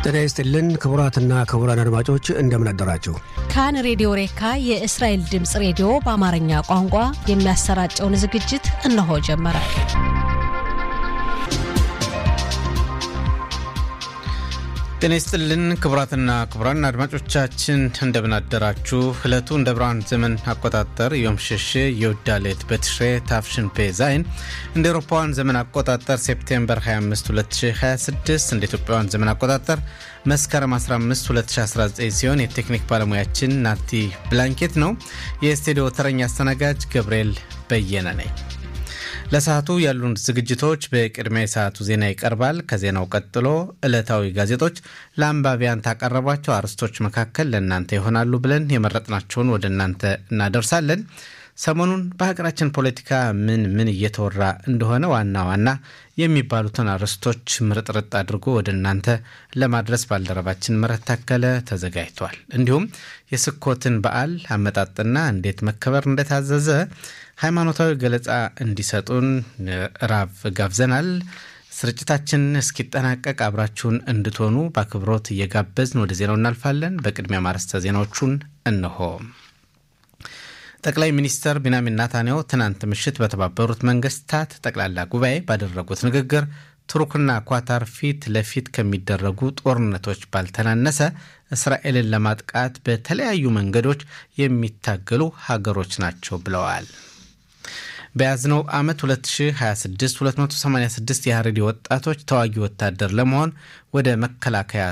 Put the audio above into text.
ጤና ይስጥልን ክቡራትና ክቡራን አድማጮች እንደምን አደራችሁ። ካን ሬዲዮ ሬካ የእስራኤል ድምፅ ሬዲዮ በአማርኛ ቋንቋ የሚያሰራጨውን ዝግጅት እነሆ ጀመረ። ጤና ይስጥልን ክቡራትና ክቡራን አድማጮቻችን እንደምን አደራችሁ። ዕለቱ እንደ ብርሃን ዘመን አቆጣጠር ዮም ሸሼ የውዳሌት በትሽሬ ታፍሽን ፔ ዛይን እንደ ኤሮፓውያን ዘመን አቆጣጠር ሴፕቴምበር 25 2026 እንደ ኢትዮጵያውያን ዘመን አቆጣጠር መስከረም 15 2019 ሲሆን የቴክኒክ ባለሙያችን ናቲ ብላንኬት ነው። የስቱዲዮ ተረኛ አስተናጋጅ ገብርኤል በየነ ነኝ። ለሰዓቱ ያሉን ዝግጅቶች በቅድሚያ የሰዓቱ ዜና ይቀርባል። ከዜናው ቀጥሎ ዕለታዊ ጋዜጦች ለአንባቢያን ካቀረቧቸው አርዕስቶች መካከል ለእናንተ ይሆናሉ ብለን የመረጥናቸውን ወደ እናንተ እናደርሳለን። ሰሞኑን በሀገራችን ፖለቲካ ምን ምን እየተወራ እንደሆነ ዋና ዋና የሚባሉትን አርዕስቶች ምርጥርጥ አድርጎ ወደ እናንተ ለማድረስ ባልደረባችን ምረት ታከለ ተዘጋጅቷል። እንዲሁም የስኮትን በዓል አመጣጥና እንዴት መከበር እንደታዘዘ ሃይማኖታዊ ገለጻ እንዲሰጡን ራብ ጋብዘናል። ስርጭታችን እስኪጠናቀቅ አብራችሁን እንድትሆኑ በአክብሮት እየጋበዝን ወደ ዜናው እናልፋለን። በቅድሚያ ማርስተ ዜናዎቹን እነሆ። ጠቅላይ ሚኒስትር ቢንያሚን ናታንያሁ ትናንት ምሽት በተባበሩት መንግስታት ጠቅላላ ጉባኤ ባደረጉት ንግግር ቱርክና ኳታር ፊት ለፊት ከሚደረጉ ጦርነቶች ባልተናነሰ እስራኤልን ለማጥቃት በተለያዩ መንገዶች የሚታገሉ ሀገሮች ናቸው ብለዋል። በያዝነው ዓመት 2026 286 የሀረሪ ወጣቶች ተዋጊ ወታደር ለመሆን ወደ መከላከያ